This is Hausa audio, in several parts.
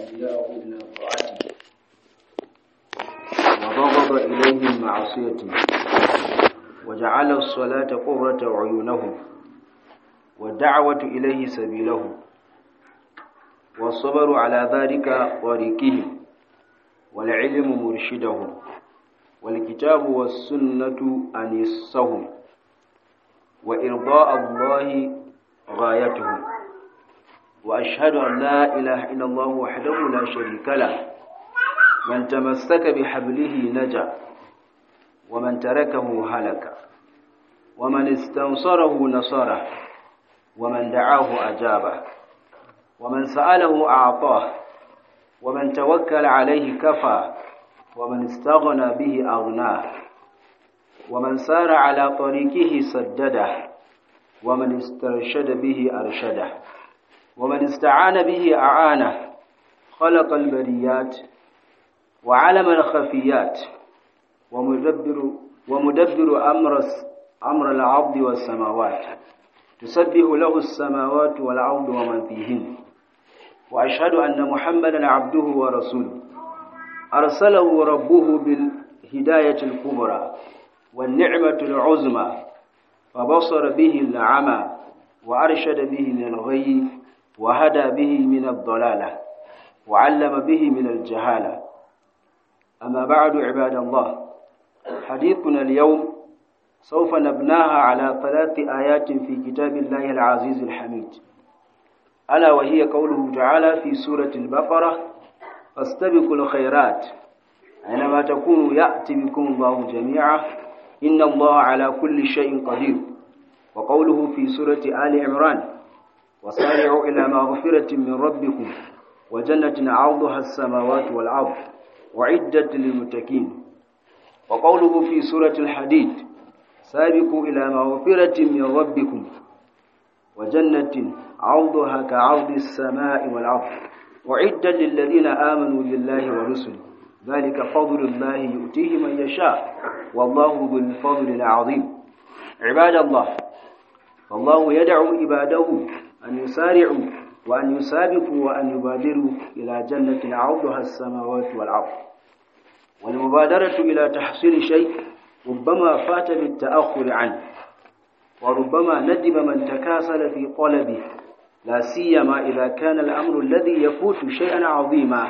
أولياءه إلى طاعته وبغض إليهم معصيته وجعل الصلاة قرة عيونهم والدعوة إليه سبيلهم والصبر على ذلك طريقهم والعلم مرشدهم والكتاب والسنة أنيسهم وإرضاء الله غايتهم وأشهد أن لا إله إلا الله وحده لا شريك له من تمسك بحبله نجا ومن تركه هلك ومن استنصره نصره ومن دعاه أجابه ومن سأله أعطاه ومن توكل عليه كفى ومن استغنى به أغناه ومن سار على طريقه سدده ومن استرشد به أرشده ومن استعان به أعانه خلق البريات وعلم الخفيات ومدبر ومدبر أمر أمر العبد والسماوات تسبح له السماوات والأرض ومن فيهن وأشهد أن محمدا عبده ورسوله أرسله ربه بالهداية الكبرى والنعمة العظمى فبصر به العمى وأرشد به للغي وهدى به من الضلالة وعلم به من الجهالة أما بعد عباد الله حديثنا اليوم سوف نبناها على ثلاث آيات في كتاب الله العزيز الحميد ألا وهي قوله تعالى في سورة البقرة فاستبقوا الخيرات أينما تكونوا يأتي بكم الله جميعا إن الله على كل شيء قدير وقوله في سورة آل عمران وسارعوا إلى مغفرة من ربكم وجنة عرضها السماوات والأرض وعدة للمتقين وقوله في سورة الحديد سابقوا إلى مغفرة من ربكم وجنة عرضها كعرض السماء والأرض وعدة للذين آمنوا بالله ورسله ذلك فضل الله يؤتيه من يشاء والله ذو الفضل العظيم عباد الله فالله يدعو عباده أن يسارعوا وأن يسابقوا وأن يبادروا إلى جنة عرضها السماوات والأرض والمبادرة إلى تحصيل شيء ربما فات بالتأخر عنه وربما ندم من تكاسل في طلبه لا سيما إذا كان الأمر الذي يفوت شيئا عظيما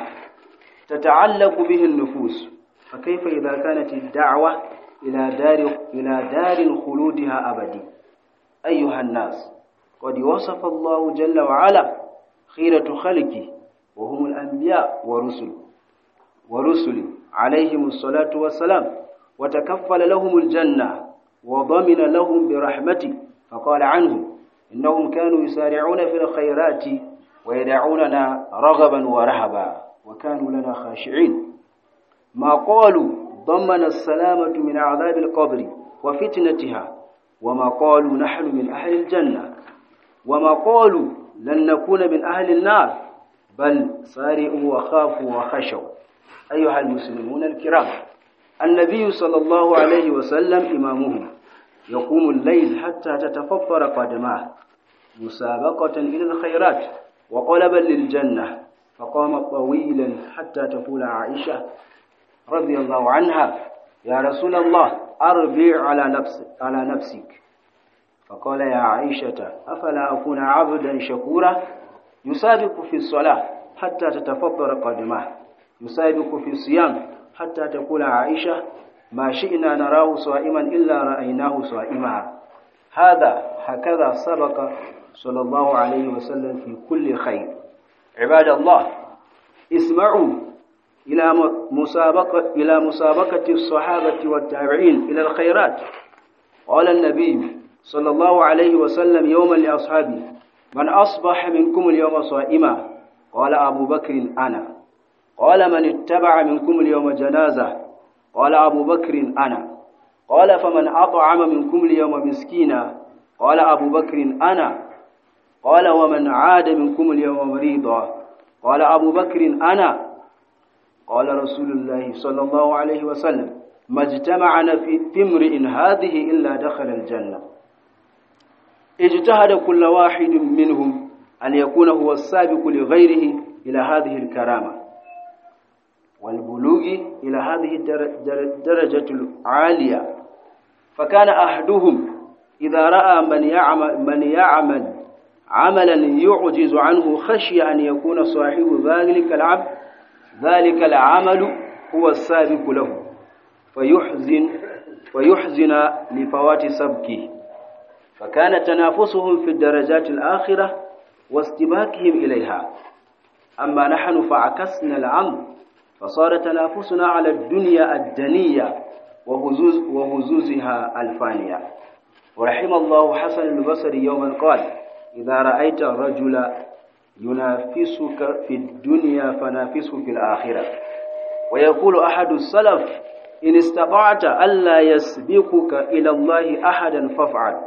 تتعلق به النفوس فكيف إذا كانت الدعوة إلى دار إلى دار خلودها أبدي أيها الناس قد وصف الله جل وعلا خيرة خلقه وهم الأنبياء ورسل ورسل عليهم الصلاة والسلام وتكفل لهم الجنة وضمن لهم برحمته فقال عنهم إنهم كانوا يسارعون في الخيرات ويدعوننا رغبا ورهبا وكانوا لنا خاشعين ما قالوا ضمن السلامة من عذاب القبر وفتنتها وما قالوا نحن من أهل الجنة وما قالوا لن نكون من أهل النار بل سارئوا وخافوا وخشوا أيها المسلمون الكرام النبي صلى الله عليه وسلم إمامهم يقوم الليل حتى تتفطر قدماه مسابقة إلى الخيرات وقلبا للجنة فقام طويلا حتى تقول عائشة رضي الله عنها يا رسول الله أربع على نفسك على نفسك فقال يا عائشة أفلا أكون عبدا شكورا يسابق في الصلاة حتى تتفطر قدماه يسابق في الصيام حتى تقول عائشة ما شئنا نراه صائما إلا رأيناه صائما هذا هكذا سبق صلى الله عليه وسلم في كل خير عباد الله اسمعوا إلى مسابقة إلى مسابقة الصحابة والتابعين إلى الخيرات قال النبي صلى الله عليه وسلم يوما لأصحابه من أصبح منكم اليوم صائما قال أبو بكر أنا قال من اتبع منكم اليوم جنازة قال أبو بكر أنا قال فمن أطعم منكم اليوم مسكينا قال أبو بكر أنا قال ومن عاد منكم اليوم مريضا قال أبو بكر أنا قال رسول الله صلى الله عليه وسلم ما اجتمعنا في امرئ هذه إلا دخل الجنة اجتهد كل واحد منهم أن يكون هو السابق لغيره إلى هذه الكرامة والبلوغ إلى هذه الدرجة العالية فكان أحدهم إذا رأى من يعمل, من يعمل عملا يعجز عنه خشي أن يكون صاحب ذلك العبد ذلك العمل هو السابق له فيحزن فيحزن لفوات سبكه فكان تنافسهم في الدرجات الآخرة واستباكهم إليها أما نحن فعكسنا الأمر فصار تنافسنا على الدنيا الدنية وهزوز وهزوزها الفانية ورحم الله حسن البصري يوما قال إذا رأيت الرجل ينافسك في الدنيا فنافسه في الآخرة ويقول أحد السلف إن استطعت ألا يسبقك إلى الله أحدا فافعل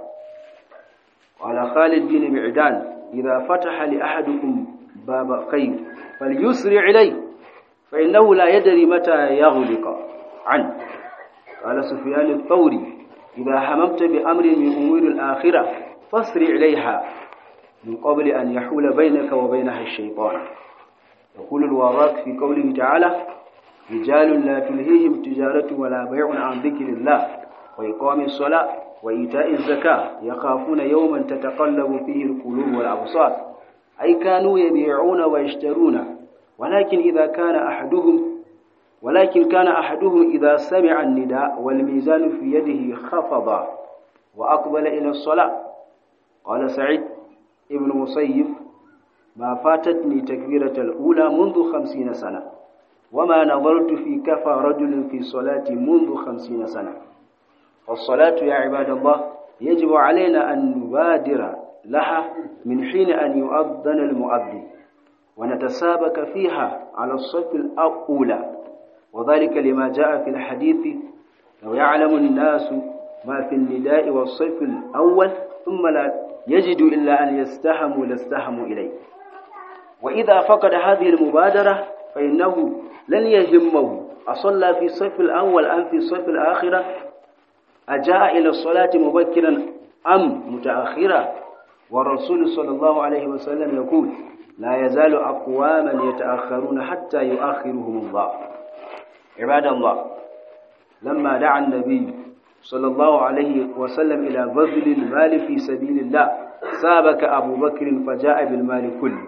قال خالد بن معدان إذا فتح لأحدكم باب خير فليسرع إليه فإنه لا يدري متى يغلق عنه قال سفيان الثوري إذا هممت بأمر من أمور الآخرة فاسرع إليها من قبل أن يحول بينك وبينها الشيطان يقول الوراق في قوله تعالى رجال لا تلهيهم تجارة ولا بيع عن ذكر الله وإقام الصلاة وإيتاء الزكاة يخافون يوما تتقلب فيه القلوب والأبصار أي كانوا يبيعون ويشترون ولكن إذا كان أحدهم ولكن كان أحدهم إذا سمع النداء والميزان في يده خفض وأقبل إلى الصلاة قال سعيد ابن مسيب ما فاتتني تكبيرة الأولى منذ خمسين سنة وما نظرت في كفى رجل في صلاة منذ خمسين سنة والصلاة يا عباد الله يجب علينا أن نبادر لها من حين أن يؤذن المؤذن ونتسابق فيها على الصف الأولى وذلك لما جاء في الحديث لو يعلم الناس ما في النداء والصف الأول ثم لا يجد إلا أن يستهموا لاستهموا إليه وإذا فقد هذه المبادرة فإنه لن يهمه أصلى في الصف الأول أم في الصف الآخرة أجاء إلى الصلاة مبكرا أم متأخرا والرسول صلى الله عليه وسلم يقول لا يزال أقواما يتأخرون حتى يؤخرهم الله عباد الله لما دعا النبي صلى الله عليه وسلم إلى بذل المال في سبيل الله سابك أبو بكر فجاء بالمال كله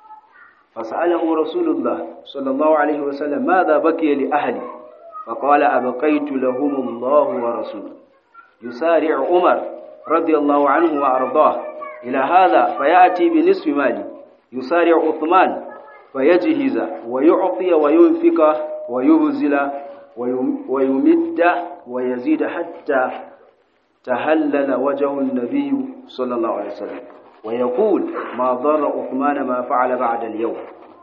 فسأله رسول الله صلى الله عليه وسلم ماذا بكي لأهلي فقال أبقيت لهم الله ورسوله يسارع عمر رضي الله عنه وأرضاه إلى هذا فيأتي بنصف مالي يسارع عثمان فيجهز ويعطي وينفق ويبذل ويمد ويزيد حتى تهلل وجه النبي صلى الله عليه وسلم ويقول ما ضر عثمان ما فعل بعد اليوم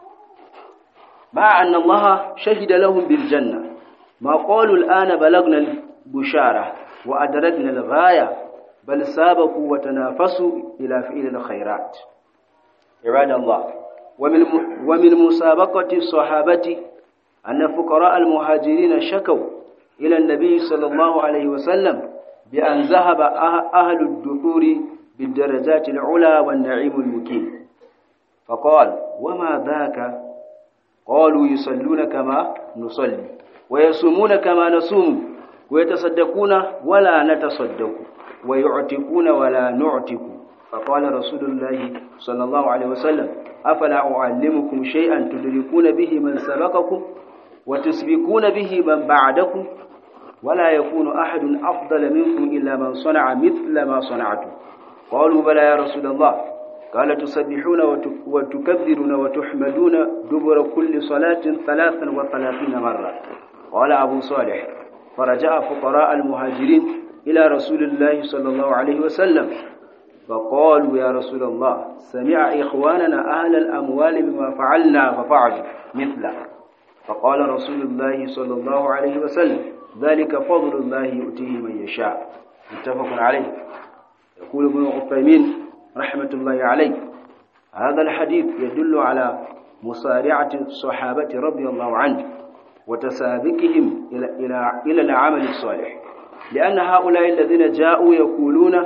مع أن الله شهد لهم بالجنة ما قالوا الآن بلغنا البشارة وأدركنا الغاية بل سابقوا وتنافسوا إلى فعل الخيرات عباد الله ومن ومن مسابقة الصحابة أن فقراء المهاجرين شكوا إلى النبي صلى الله عليه وسلم بأن ذهب أهل الدثور بالدرجات العلى والنعيم المكين فقال وما ذاك قالوا يصلون كما نصلي ويصومون كما نصوم ويتصدقون ولا نتصدق ويعتقون ولا نعتق فقال رسول الله صلى الله عليه وسلم أفلا أعلمكم شيئا تدركون به من سبقكم وتسبقون به من بعدكم ولا يكون أحد أفضل منكم إلا من صنع مثل ما صنعتم قالوا بلى يا رسول الله قال تسبحون وتكبرون وتحمدون دبر كل صلاة ثلاثا وثلاثين مرة قال أبو صالح فرجع فقراء المهاجرين إلى رسول الله صلى الله عليه وسلم فقالوا يا رسول الله سمع إخواننا أهل الأموال بما فعلنا ففعلوا مثله فقال رسول الله صلى الله عليه وسلم ذلك فضل الله يؤتيه من يشاء متفق عليه يقول ابن عثيمين رحمة الله عليه هذا الحديث يدل على مسارعة الصحابة رضي الله عنه وتسابقهم إلى, إلى, إلى العمل الصالح لأن هؤلاء الذين جاءوا يقولون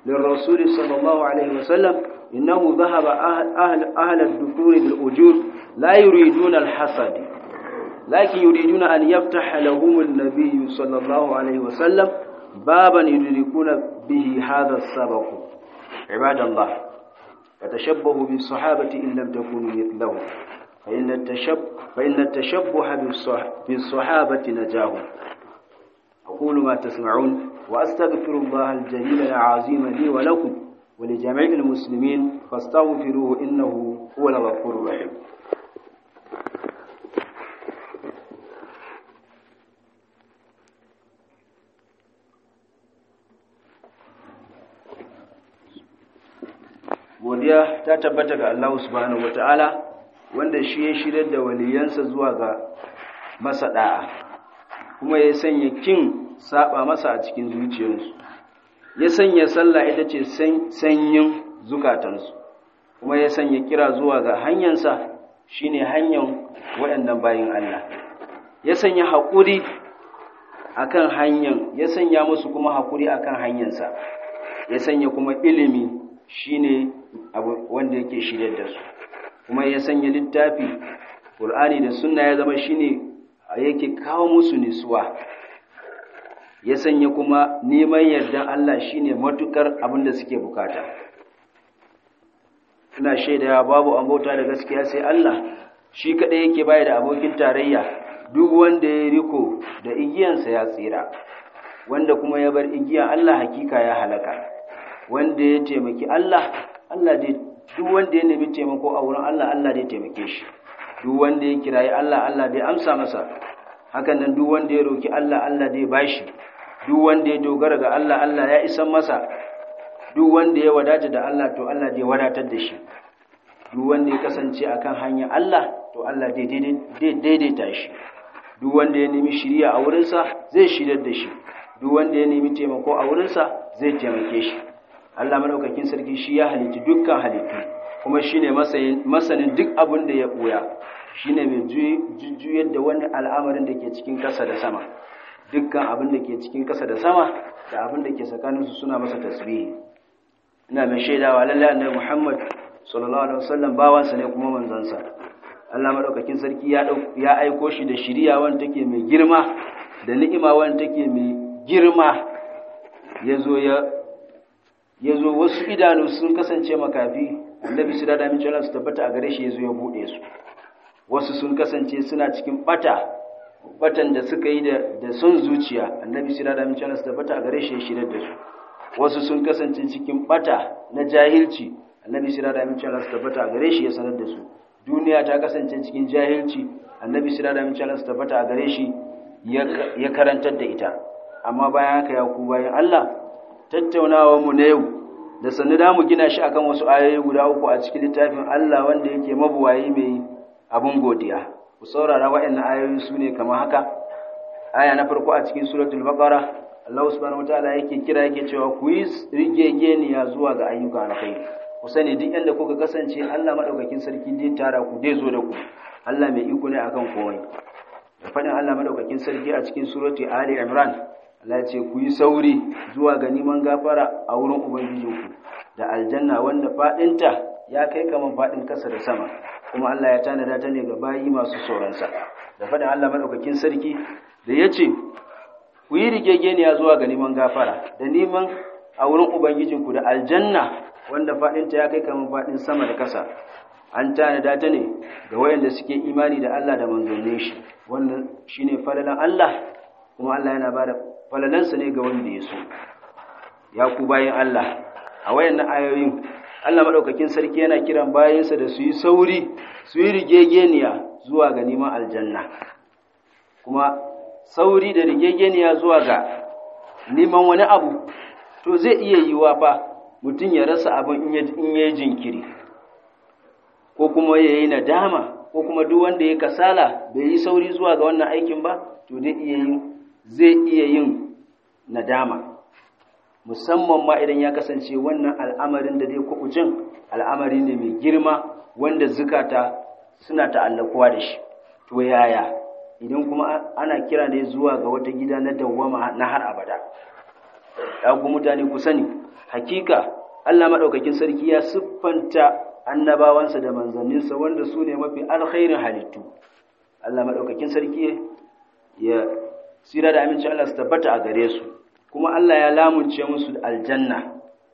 للرسول صلى الله عليه وسلم إنه ذهب أهل, أهل, أهل الدثور بالأجور لا يريدون الحسد لكن يريدون أن يفتح لهم النبي صلى الله عليه وسلم بابا يدركون به هذا السبق عباد الله فتشبهوا بالصحابة إن لم تكونوا مثلهم فإن التشب فإن التشبه بالصحابة نجاه أقول ما تسمعون وأستغفر الله الجليل العظيم لي ولكم ولجميع المسلمين فاستغفروه إنه هو الغفور الرحيم godiya ta tabbata ga Allah subhanahu wata'ala wanda shi ya shirya da waliyansa zuwa ga masa da'a kuma ya sanya kin saba masa a cikin zuciyarsu ya sanya sallah ita ce sanyin zukatansu kuma ya sanya kira zuwa ga hanyarsa shine hanyar waɗannan bayin Allah ya sanya haƙuri akan hanyar ya sanya musu kuma haƙuri akan hanyarsa ya sanya kuma ilimi shine abu wanda yake shirye da su kuma ya sanya littafi Qur'ani da sunna ya zama shine yake kawo musu nisuwa ya sanya kuma neman yardan Allah shine matukar abin da suke bukata ina shaida babu an bauta da gaskiya sai Allah shi kadai yake baya da abokin tarayya duk wanda ya riko da igiyansa ya tsira wanda kuma ya bar igiyan Allah hakika ya halaka wanda ya taimaki Allah Allah dai duk wanda ya nemi taimako a wurin Allah Allah dai taimake shi duk wanda ya kirayi Allah Allah dai amsa masa hakan nan duk wanda ya roki Allah Allah dai bashi duk wanda ya dogara ga Allah Allah ya isan masa duk wanda ya wadata da Allah to Allah dai wadatar da shi duk wanda ya kasance akan hanyar Allah to Allah dai daidaita shi duk wanda ya nemi shiriya a wurinsa zai shiryar da shi duk wanda ya nemi taimako a wurinsa zai taimake shi Allah madaukakin sarki shi ya halitta dukkan halittu kuma shine masanin duk abin da ya buya shine mai jujjuyar da wani al'amarin da ke cikin ƙasa da sama dukkan abin da ke cikin ƙasa da sama da abin da ke tsakaninsu suna masa tasbihi ina mai shaidawa lallai annabi Muhammad sallallahu alaihi wasallam bawansa ne kuma manzansa Allah madaukakin sarki ya ya aiko shi da shiriya wanda take mai girma da ni'ima wanda take mai girma yazo ya yazo wasu idanu sun kasance makafi annabi su da min cewa su tabbata a gare shi yazo ya bude su wasu sun kasance suna cikin bata batan da suka yi da da son zuciya annabi su da min cewa su tabbata a gare shi ya shirar da su wasu sun kasance cikin bata na jahilci annabi sira da amince Allah su tabbata a gare shi ya sanar da su duniya ta kasance cikin jahilci annabi sira da amince Allah su tabbata a gare shi ya karantar da ita amma bayan haka ya ku bayan Allah tattaunawa mu na yau da sannu da mu gina shi akan wasu ayoyi guda uku a cikin littafin Allah wanda yake mabuwayi mai abun godiya ku saurara waɗannan ayoyi su ne kamar haka aya na farko a cikin suratul baqara Allah subhanahu wataala yake kira yake cewa ku yi rigegeniya zuwa ga ayyuka na kai ku sani duk inda kuka kasance Allah madaukakin sarki zai tara ku zai zo da ku Allah mai iko ne akan komai da fadin Allah madaukakin sarki a cikin surati Ali Imran Allah ya ce ku yi sauri zuwa ga neman gafara a wurin ubangijinku da aljanna wanda fadinta ya kai kaman fadin kasa da sama kuma Allah ya tanada ta ne ga bayi masu tsoronsa da fadin Allah madaukakin sarki da ya ce ku yi rigegeniya zuwa ga neman gafara da neman a wurin ubangijinku da aljanna wanda faɗinta ya kai kamar faɗin sama da ƙasa an tanada ta ne ga wayanda suke imani da Allah da manzannin shi wannan shine falalan Allah kuma Allah yana bada falalansa ne ga wanda ya so ya ku bayin Allah a wayannan ayoyin Allah madaukakin sarki yana kiran bayinsa da su yi sauri su yi rigegeniya zuwa ga neman aljanna kuma sauri da rigegeniya zuwa ga neman wani abu to zai iya yiwa fa mutum ya rasa abin in ya yi jinkiri ko kuma ya yi nadama ko kuma duk wanda ya kasala bai yi sauri zuwa ga wannan aikin ba to zai iya yin zai iya yin nadama musamman ma idan ya kasance wannan al'amarin da zai kuɓucin al'amari ne mai girma wanda zukata suna ta'allakuwa da shi to yaya idan kuma ana kira ne zuwa ga wata gida na dawwama na har abada ya ku mutane ku sani hakika Allah maɗaukakin sarki ya siffanta annabawansa da manzanninsa wanda su ne mafi alkhairin halittu Allah maɗaukakin sarki ya tsira da aminci Allah su tabbata a gare su kuma Allah ya lamunce musu aljanna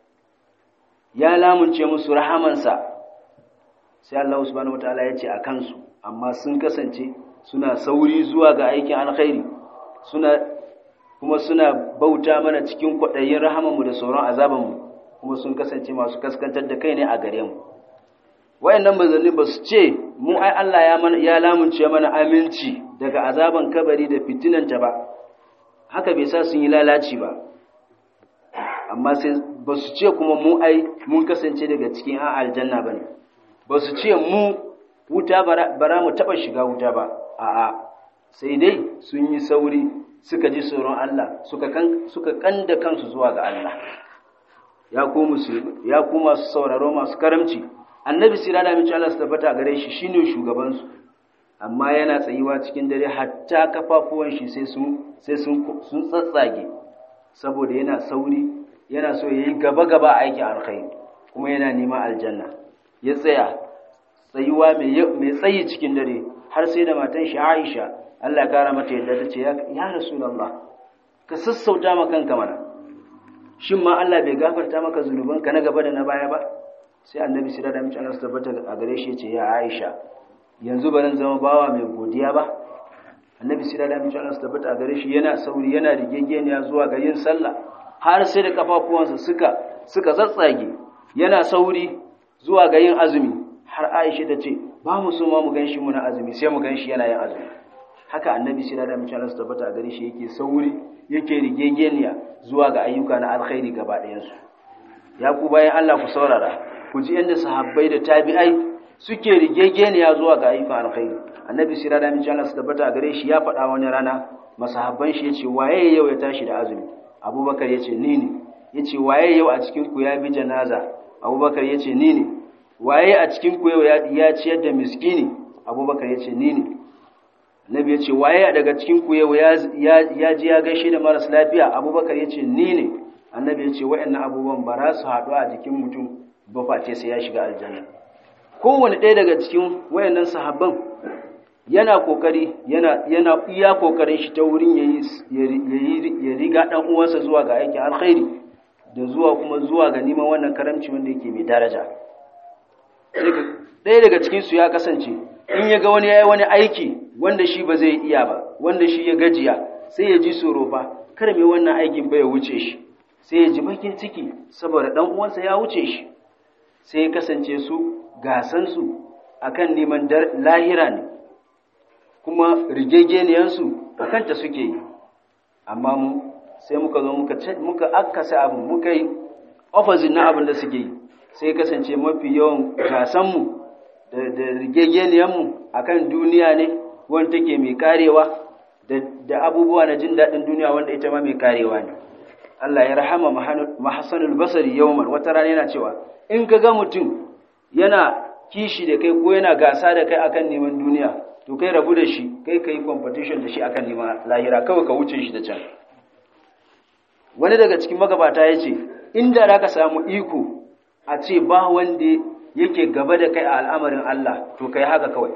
ya lamunce musu rahamansa sai Allah subhanahu wataala ya ce a kansu amma sun kasance suna sauri zuwa ga aikin alkhairi suna kuma suna bauta mana cikin kwaɗayin rahamanmu da sauran azabanmu kuma sun kasance masu kaskantar da kai ne a gare mu wayannan manzanni ba su ce mu ai Allah ya mana ya lamunce mana aminci daga azaban kabari da fitinanta ba haka bai sa sun yi lalaci ba amma sai ba su ce kuma mu ai mun kasance daga cikin an aljanna bane ba su ce mu wuta bara mu taba shiga wuta ba a'a sai dai sun yi sauri suka ji tsoron Allah suka kan suka kanda kansu zuwa ga Allah ya ku musulmi ya ku masu sauraro masu karamci annabi sira da mace Allah su tabbata gare shi shine shugaban su amma yana tsayuwa cikin dare hatta kafafuwan shi sai sun sai sun sun tsatsage saboda yana sauri yana so yayi gaba gaba a aikin alkhairi kuma yana neman aljanna ya tsaya tsayuwa mai mai tsayi cikin dare har sai da matan shi Aisha Allah ya kara mata yadda ta ce ya Rasulullah ka sassauta ma kanka mana shin ma Allah bai gafarta maka zunubanka na gaba da na baya ba sai annabi sira da mace Allah su tabbata a gare shi ce ya Aisha yanzu ba zan zama bawa mai godiya ba annabi sira da mace Allah su tabbata a gare shi yana sauri yana rigegeniya zuwa ga yin sallah har sai da kafafuwansa suka suka tsatsage yana sauri zuwa ga yin azumi har Aisha ta ce ba mu so ma mu ganshi muna azumi sai mu ganshi yana yin azumi haka annabi sira da mace Allah su tabbata a gare shi yake sauri yake rigegeniya zuwa ga ayyuka na alkhairi gaba ɗayansu ya ku bayan Allah ku saurara ku ji yadda sahabbai da tabi'ai suke rigegeniya zuwa ga ayyukan alkhairi annabi sira da minci Allah su tabbata a gare shi ya faɗa wani rana masahabban shi yace waye yau ya tashi da azumi abubakar yace ni ne yace waye yau a cikin ku ya bi janaza abubakar yace ni ne waye a cikin ku yau ya ciyar da miskini abubakar yace ni ne Nabi ya ce, Waye daga cikin ku yau ya ji ya gaishe da maras lafiya, Abubakar ya ce, Ni ne, annabi ya ce, Wa'yannan abubuwan ba za su haɗu a jikin mutum ba face sai ya shiga aljanna. Kowane ɗaya daga cikin wayannan sahabban yana kokari yana yana iya kokarin shi ta wurin ya riga ɗan uwansa zuwa ga aikin alkhairi da zuwa kuma zuwa ga neman wannan karamci wanda yake mai daraja. Ɗaya daga cikinsu ya kasance, in ya ga wani ya yi wani aiki wanda shi ba zai iya ba wanda shi ya gajiya sai ya ji tsoro fa kar mai wannan aikin ba ya wuce shi sai ya ji bakin ciki saboda dan uwansa ya wuce shi sai ya kasance su gasan su akan neman lahira ne kuma rigegeniyan su akan ta suke yi amma mu sai muka zo muka muka akkasa abin muka yi opposite na abin da suke yi sai kasance mafi yawan gasan mu da rigegeniyanmu a kan duniya ne wanda take mai karewa da abubuwa na jin daɗin duniya wanda ita ma mai karewa ne Allah ya rahama mahassanul basari yawman wata rana yana cewa in ka ga mutum yana kishi da kai ko yana gasa da kai akan neman duniya to kai rabu da shi kai ka yi competition da shi akan neman lahira kawai ka wuce shi da can wani daga cikin magabata ya ce inda za ka samu iko a ce ba wanda yake gaba da kai a al'amarin Allah to kai haka kawai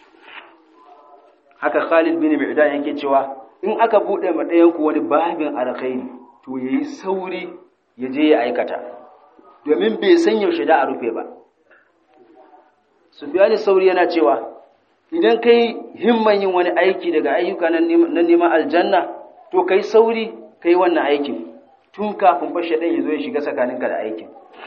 haka Khalid bin Mi'dan yake cewa in aka bude ma ɗayan ku wani babin alkhairi to yayi sauri ya je ya aikata domin bai san yaushe da a rufe ba Sufyan sauri yana cewa idan kai himman yin wani aiki daga ayyuka na neman aljanna to kai sauri kai wannan aikin tun kafin fashe ɗan ya zo ya shiga tsakaninka da aikin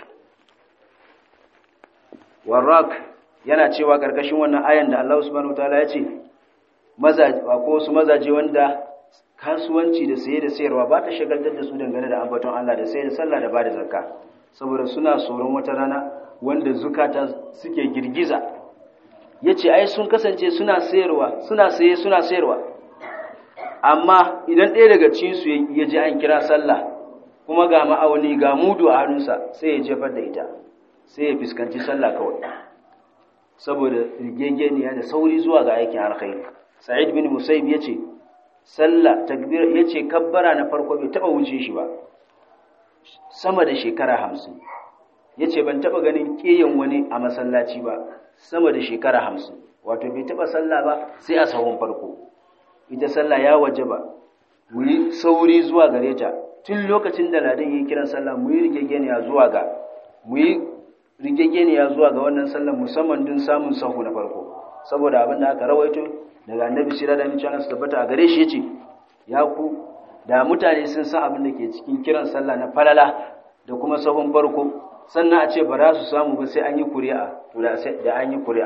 warrak yana cewa ƙarƙashin wannan ayan da Allah subhanahu wataala ya ce mazaje ko wasu mazaje wanda kasuwanci da saye da sayarwa ba ta shagaltar da su dangane da ambaton Allah da saye da sallah da bada zakka saboda suna tsoron wata rana wanda zukata suke girgiza yace ai sun kasance suna sayarwa suna saye suna sayarwa amma idan ɗaya daga cikin su ya ji an kira sallah kuma ga ma'auni ga mudu a hannunsa sai ya jefar da ita sai ya fuskanci sallah kawai saboda rigegeniya da sauri zuwa ga aikin alkhairi sa'id bin musaib yace sallah takbir yace kabbara na farko bai taba wuce shi ba sama da shekara hamsin ya ce ban taɓa ganin ƙeyan wani a masallaci ba sama da shekara hamsin wato bai taɓa sallah ba sai a sahun farko ita sallah ya waje ba mu yi sauri zuwa gare ta tun lokacin da ladan yi kiran sallah mu yi rigegeniya zuwa ga mu yi rigegeniya zuwa ga wannan sallah musamman don samun sahu na farko saboda abin da aka rawaito daga annabi sira da mace su tabbata a gare shi yace ya ku da mutane sun san abin da ke cikin kiran sallah na falala da kuma sahun farko sannan a ce ba za su samu ba sai an yi kuri'a to da an yi kuri'a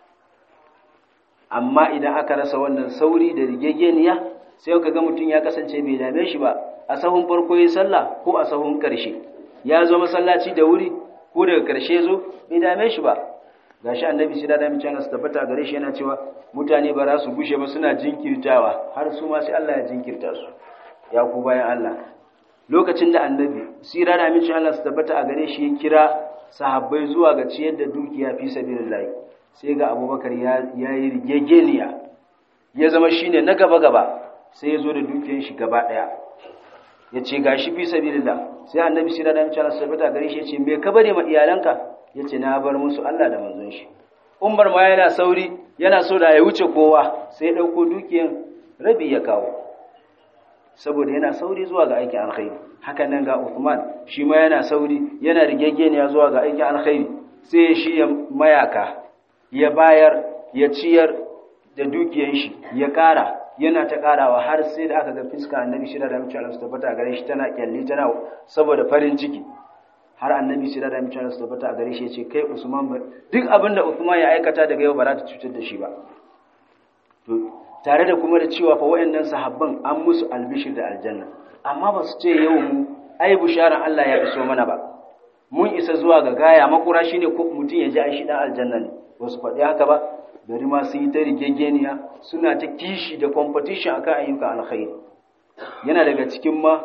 amma idan aka rasa wannan sauri da rigegeniya sai ka ga mutum ya kasance bai dame shi ba a sahun farko ya sallah ko a sahun ƙarshe ya zo masallaci da wuri ko daga ƙarshe zo bai dame shi ba gashi annabi sai da da mutane su tabbata gare shi yana cewa mutane ba za su gushe ba suna jinkirtawa har su ma sai Allah ya jinkirta su ya ku bayan Allah lokacin da annabi sira da amincin Allah su tabbata a gare shi ya kira sahabbai zuwa ga ciyar da dukiya fi sabilillah sai ga abubakar ya yi rigegeniya ya zama shine na gaba gaba sai ya zo da dukiyar shi gaba daya ya ce ga shi fi sabilillah sai annabi sira da amincin Allah su tabbata a gare shi ya ce me ka bari ma iyalanka ya ce na bar musu Allah da manzon shi umar ma yana sauri yana so da ya wuce kowa sai ya ɗauko dukiyar rabi ya kawo saboda yana sauri zuwa ga aikin alkhairi hakan nan ga Uthman shi ma yana sauri yana rigegeniya zuwa ga aikin alkhairi sai shi ya mayaka ya bayar ya ciyar da dukiyar shi ya ƙara yana ta ƙarawa har sai da aka ga fiska annabi shida da mutum Allah tabbata gare shi tana kyalli tana saboda farin ciki har annabi shida da mutum Allah tabbata gare shi ya ce kai Usman ba duk abinda Uthman ya aikata daga yau ba za ta cutar da shi ba to tare da kuma da cewa fa wayannan sahabban an musu albishir da aljanna amma ba su ce yau mu ai bisharan Allah ya iso mana ba mun isa zuwa ga gaya makura shine ko mutum ya ji ai shi dan aljanna ne ba su faɗi haka ba bari ma sun yi ta rigegeniya suna ta kishi da competition akan ayyukan alkhairi yana daga cikin ma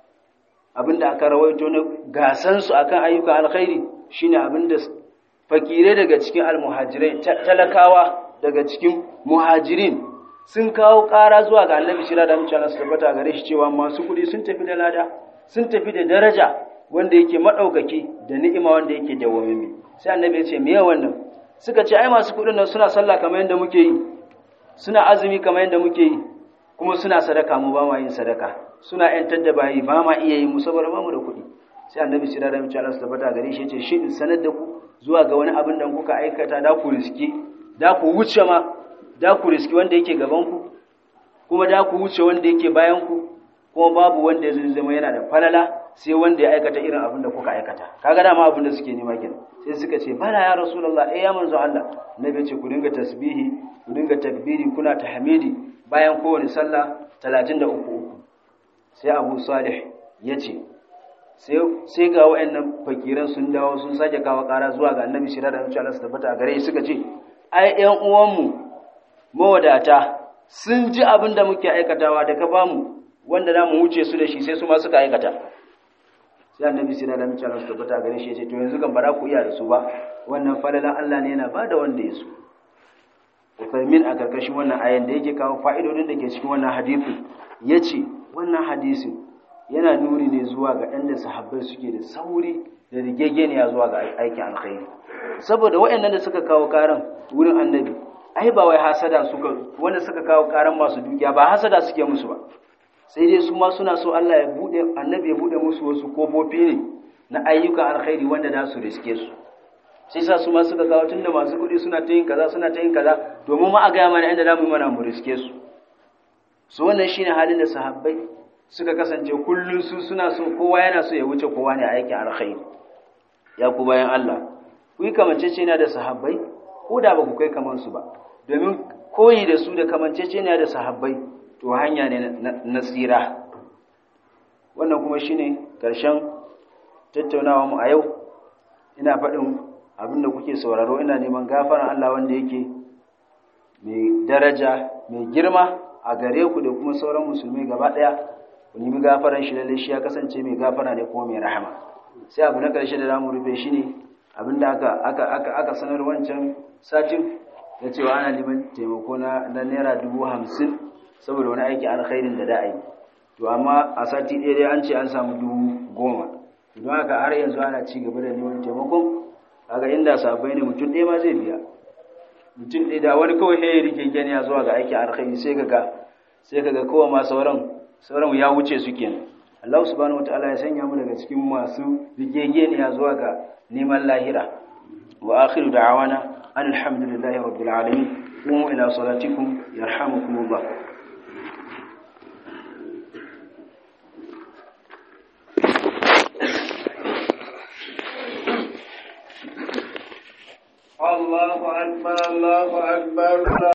abinda aka rawaito na gasan su akan ayyukan alkhairi shine abinda fakire daga cikin almuhajirai talakawa daga cikin muhajirin sun kawo ƙara zuwa ga annabi shira da mutane su tabbata gare shi cewa masu kuɗi sun tafi da lada sun tafi da daraja wanda yake maɗaukaki da ni'ima wanda yake dawwamimi sai annabi ya ce me wannan suka ce ai masu kuɗin nan suna sallah kamar yadda muke yi suna azumi kamar yadda muke yi kuma suna sadaka mu ba ma yin sadaka suna yantar da bayi ba ma iya yi mu saboda ba mu da kuɗi sai annabi shira da mutane su tabbata gare shi ya ce shi in sanar da ku zuwa ga wani abin da kuka aikata da ku riski da ku wuce ma da ku riski wanda yake gabanku kuma da ku wuce wanda yake bayanku kuma babu wanda ya zama yana da falala sai wanda ya aikata irin abin da kuka aikata kaga dama abin da suke nema kenan sai suka ce bala ya rasulullah eh ya manzo Allah nabi ce ku dinga tasbihi ku dinga takbiri kuna tahmidi bayan kowane sallah 33 uku sai Abu Salih ya ce sai ga wayannan fakiran sun dawo sun sake kawo kara zuwa ga Annabi shirya da Allah su tabbata a gare shi suka ce ai ƴan uwanmu mawadata sun ji abin da muke aikatawa da ka bamu wanda za mu wuce su da shi sai su ma suka aikata sai annabi sai da mace su tabbata gare shi ce to yanzu kan bara ku iya da su ba wannan falalan Allah ne yana bada wanda ya so Uthaymin a karkashin wannan ayan da yake kawo fa'idodin da ke cikin wannan hadisi yace wannan hadisi yana nuni ne zuwa ga ɗan da sahabbai suke da sauri da rigegeniya zuwa ga aikin alkhairi saboda waɗannan da suka kawo karan wurin annabi ai ba wai hasada suka wanda suka kawo karan masu dukiya ba hasada suke musu ba sai dai su ma suna so Allah ya bude annabi ya bude musu wasu kofofi ne na ayyukan alkhairi wanda za su riske su sai sa su ma suka kawo tunda masu kuɗi suna ta yin kaza suna ta yin kaza domin ma a gaya mana inda za mu yi mana mu riske su su wannan shine halin da sahabbai suka kasance kullum su suna so kowa yana so ya wuce kowa ne a aikin alkhairi ya ku bayan Allah ku yi kamanceceniya da sahabbai ko da ba ku kai kamar su ba domin koyi da su da kamanceceniya da sahabbai to hanya ne na tsira wannan kuma shine karshen tattaunawa mu a yau ina faɗin abin da kuke sauraro ina neman gafaran Allah wanda yake mai daraja mai girma a gare ku da kuma sauran musulmi gaba ɗaya ku nemi gafaran shi lalle shi ya kasance mai gafara ne kuma mai rahama sai abu na ƙarshe da zamu rufe shi ne abin da aka aka aka aka sanar wancan satin da cewa ana neman taimako na na naira dubu hamsin saboda wani aiki alkhairin da da yi to amma a sati ɗaya dai an ce an samu dubu goma don haka har yanzu ana ci gaba da neman taimakon kaga inda sabai ne mutum ɗaya ma zai biya mutum ɗaya da wani kawai ya rike gani zuwa ga aikin alkhairi sai kaga sai kaga kowa ma sauran sauran ya wuce su kenan Allah subhanahu wataala ya sanya mu daga cikin masu rigegeniya zuwa ga neman lahira wa akhiru da'awana alhamdulillahi rabbil alamin qumu ila salatikum yarhamukumullah الله أكبر الله أكبر